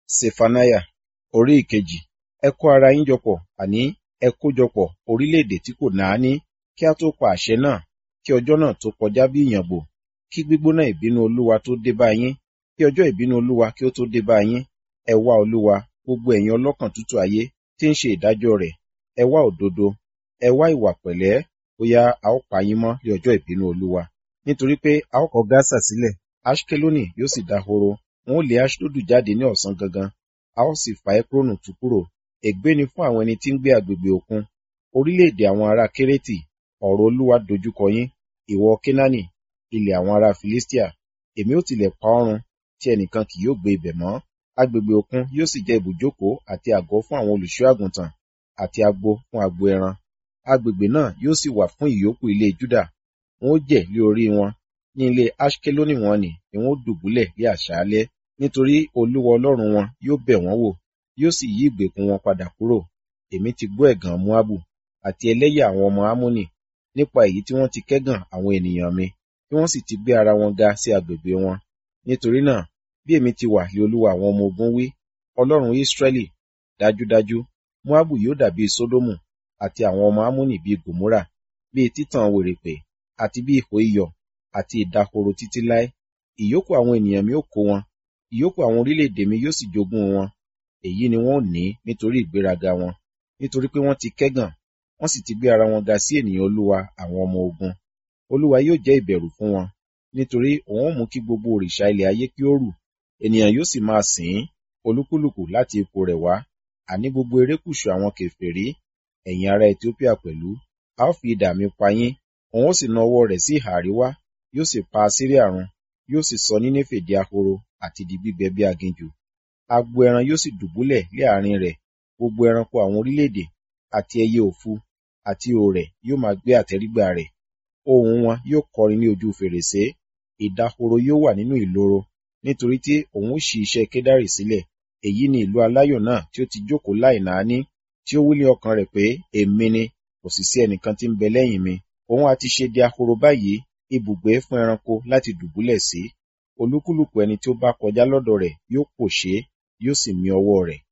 Sefaniah orí ìkejì. Ẹ kó ara yín jọpọ̀, àní ẹ kójọpọ̀ orílẹ̀-èdè tí kò náání, kí a tó pa àṣẹ náà, kí ọjọ́ náà tó kọjá bí ìyàngbò, kí gbígbóná ìbínú Olúwa tó dé bá yín, kí ọjọ́ ìbínú Olúwa kí ó tó dé bá yín. Ẹ wá Olúwa, gbogbo ẹ̀yin ọlọ́kàn tútù ayé tí ń ṣe ìdájọ́ rẹ̀. Ẹ wá òdodo, ẹ wá ìwà pẹ̀lẹ́, bóyá a ó pa yín mọ́ ní ọjọ́ ìbínú Olúwa. Nítorí pé a ó kọ Gásà sílẹ̀, Aṣkeloni yóò sì dahoro, wọn ó lé Aṣdodu jáde ní ọ̀sán gangan, a ó sì fa Ekronu tú kúrò. Ègbé ni fún àwọn ẹni tí ń gbé agbègbè òkun, orílẹ̀-èdè àwọn ará Kérétì, ọ̀rọ̀ Olúwa dojúkọ yín, ìwọ Kénáánì, ilẹ̀ àwọn ará Filistia. Èmi ó tilẹ̀ pa ọ́ run, tí ẹnìkan kì yóò gbé ibẹ̀ mọ́. Agbègbè òkun yóò sì jẹ́ ibùjókòó àti àgọ́ fún àwọn olùṣọ́ àgùntàn, àti agbo fún agbo ẹran. Agbègbè náà yóò sì wà fún ìyókù ilé Júdà. Wọn ó jẹ̀ lé orí wọn, ní ilé Aṣkeloni wọn nì ni wọn ó dùbúlẹ̀ ní àṣálẹ́, nítorí Olúwa Ọlọ́run wọn yóò bẹ̀ wọ́n wò, yóò sì yí ìgbèkùn wọn padà kúrò. Èmi ti gbọ́ ẹ̀gàn Moabu, àti ẹlẹ́yà àwọn ọmọ Ammoni, nípa èyí tí wọ́n ti kẹ́gàn àwọn ènìyàn mi, tí wọ́n sì ti gbé ara wọn ga sí agbègbè wọn. Nítorí náà, bí èmi ti wà ní Olúwa àwọn ọmọ ogun wí, Ọlọ́run Israẹli, dájúdájú, Moabu yóò dàbí Sodomu, àti àwọn ọmọ Ammoni bíi Gòmórà, bíi títàn wèrèpè, àti bí ihò iyọ̀, àti ìdahoro títí láé. Ìyókù àwọn ènìyàn mi ó kó wọn, ìyókù àwọn orílẹ̀-èdè mi yóò sì jogún wọn. Èyí ni wọn ó ní nítorí ìgbéraga wọn, nítorí pé wọ́n ti kẹ́gàn, wọ́n sì ti gbé ara wọn ga sí ènìyàn Olúwa àwọn ọmọ ogun. Olúwa yóò jẹ́ ìbẹ̀rù fún wọn, nítorí òun ó mú kí gbogbo òrìṣà ilẹ̀ ayé kí ó rù. Ènìyàn yóò sì máa sìn ín, olúkúlùkù láti ipò rẹ̀ wá, àní gbogbo erékùṣù àwọn kèfèrí, ẹ̀yin ará Etiópíà pẹ̀lú. A ó fi idà mi pa yín, òun ó sì na ọwọ́ rẹ̀ sí ìhà àríwá, yóò sì pa Asiria run, yóò sì sọ Nínéfè di ahoro àti di gbígbẹ bí aginjù. Agbo ẹran yóò sì dùbúlẹ̀ ní àárín rẹ̀, gbogbo ẹranko àwọn orílẹ̀-èdè, àti ẹyẹ òfu, àti òrẹ̀ yóò máa gbé àtẹ́rígbà rẹ̀. Ohùn wọn yóò kọrin ní ojú fèrèsé, ìdahoro yóò wà nínú ìloro, nítorí tí òun ó ṣí iṣẹ́ Kedari sílẹ̀. Èyí ni ìlú aláyọ̀ náà tí ó ti jókòó láìnáání, tí ó wí ní ọkàn rẹ̀ pé, èmi ni, kò sì sí ẹnìkan tí ń bẹ lẹ́yìn mi. Òun ha ti ṣe di ahoro báyìí, ibùgbé fún ẹranko láti dùbúlẹ̀ sí. Olúkúlùkù ẹni tí ó bá kọjá lọ́dọ̀ rẹ̀ yóò pòṣé, yóò sì mì ọwọ́ rẹ̀.